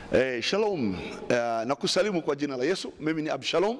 Eh, shalom uh, na kusalimu kwa jina la Yesu. Mimi ni Abshalom.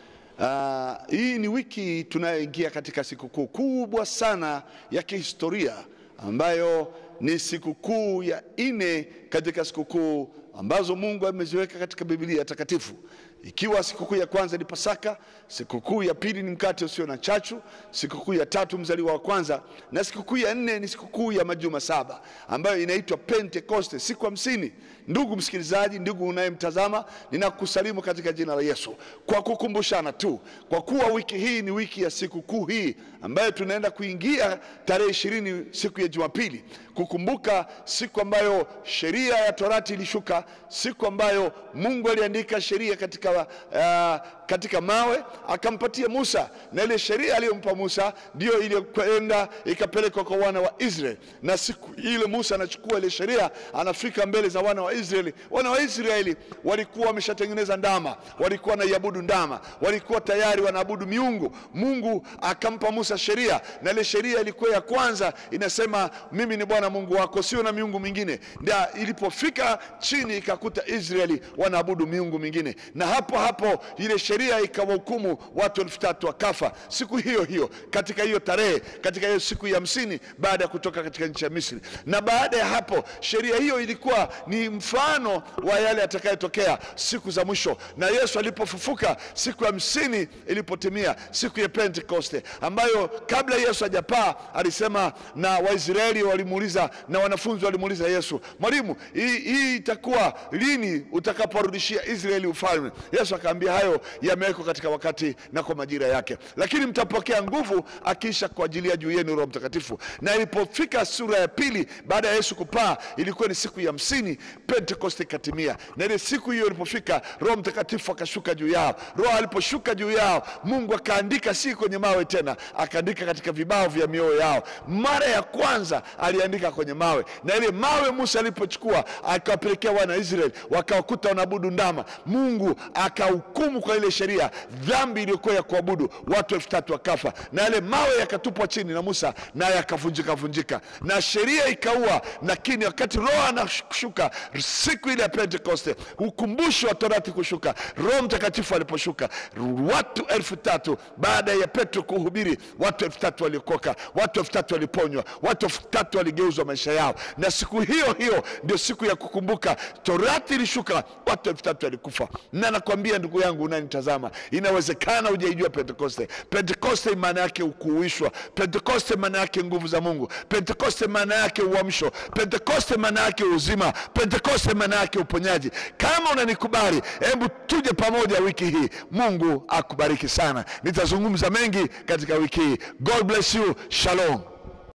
Uh, hii ni wiki tunayoingia katika sikukuu kubwa sana ya kihistoria ambayo ni sikukuu ya nne katika sikukuu ambazo Mungu ameziweka katika Biblia takatifu, ikiwa sikukuu ya kwanza ni Pasaka, sikukuu ya pili ni mkate usio na chachu, sikukuu ya tatu mzaliwa wa kwanza, na sikukuu ya nne ni sikukuu ya majuma saba ambayo inaitwa Pentekoste, siku hamsini. Ndugu msikilizaji, ndugu unayemtazama, ninakusalimu katika jina la Yesu kwa kukumbushana tu, kwa kuwa wiki hii ni wiki ya sikukuu hii ambayo tunaenda kuingia tarehe ishirini, siku ya Jumapili, kukumbuka siku ambayo sheria ya Torati ilishuka, siku ambayo Mungu aliandika sheria katika, uh, katika mawe akampatia Musa, na ile sheria aliyompa Musa ndiyo iliyokwenda ikapelekwa kwa wana wa Israeli. Na siku ile Musa anachukua ile sheria, anafika mbele za wana wa Israeli. Wana wa Israeli walikuwa wameshatengeneza ndama, walikuwa wanaiabudu ndama, walikuwa tayari wanaabudu miungu. Mungu akampa Musa sheria, na ile sheria ilikuwa ya kwanza inasema, mimi ni Bwana Mungu wako, sio na miungu mingine. Ndio ilipofika chini ikakuta Israeli wanaabudu miungu mingine, na hapo hapo ile sheria ikawahukumu watu elfu tatu wakafa siku hiyo hiyo, katika hiyo tarehe, katika hiyo siku ya hamsini baada ya kutoka katika nchi ya Misri. Na baada ya hapo sheria hiyo ilikuwa ni mfano wa yale yatakayotokea siku za mwisho, na Yesu alipofufuka siku ya hamsini ilipotimia, siku ya Pentekoste, ambayo kabla Yesu hajapaa alisema, na Waisraeli walimuuliza na wanafunzi walimuuliza Yesu, mwalimu, hii, hii itakuwa lini utakaporudishia Israeli ufalme? Yesu akaambia hayo yamewekwa katika wakati na kwa majira yake, lakini mtapokea nguvu akiisha kuajilia juu yenu Roho Mtakatifu. Na ilipofika sura ya pili baada ya Yesu kupaa, ilikuwa ni siku ya hamsini, Pentekoste ikatimia. Na ile siku hiyo ilipofika, Roho Mtakatifu akashuka juu yao. Roho aliposhuka juu yao, Mungu akaandika, si kwenye mawe tena, akaandika katika vibao vya mioyo yao. Mara ya kwanza aliandika kwenye mawe, na ile mawe Musa alipochukua akawapelekea wana Israeli, wakawakuta wanaabudu ndama. Mungu akahukumu kwa ile sheria dhambi iliyokuwa ya kuabudu, watu elfu tatu wakafa, na yale mawe yakatupwa chini na Musa, naye akavunjika vunjika, na sheria ikaua. Lakini wakati Roho anashuka siku ile ya Pentekoste, ukumbusho wa Torati kushuka, Roho Mtakatifu aliposhuka, watu elfu tatu baada ya Petro kuhubiri, watu elfu tatu waliokoka, watu elfu tatu waliponywa, watu elfu tatu waligeuzwa maisha yao. Na siku hiyo hiyo ndio siku ya kukumbuka Torati ilishuka, watu elfu tatu walikufa. Na nakwambia ndugu yangu unanitazama, inawezekana hujaijua Pentekoste. Pentekoste maana yake ukuuishwa. Pentekoste maana yake nguvu za Mungu. Pentekoste maana yake uamsho. Pentekoste maana yake uzima. Pentekoste maana yake uponyaji. Kama unanikubali, hebu tuje pamoja wiki hii. Mungu akubariki sana. Nitazungumza mengi katika wiki hii. God bless you. Shalom.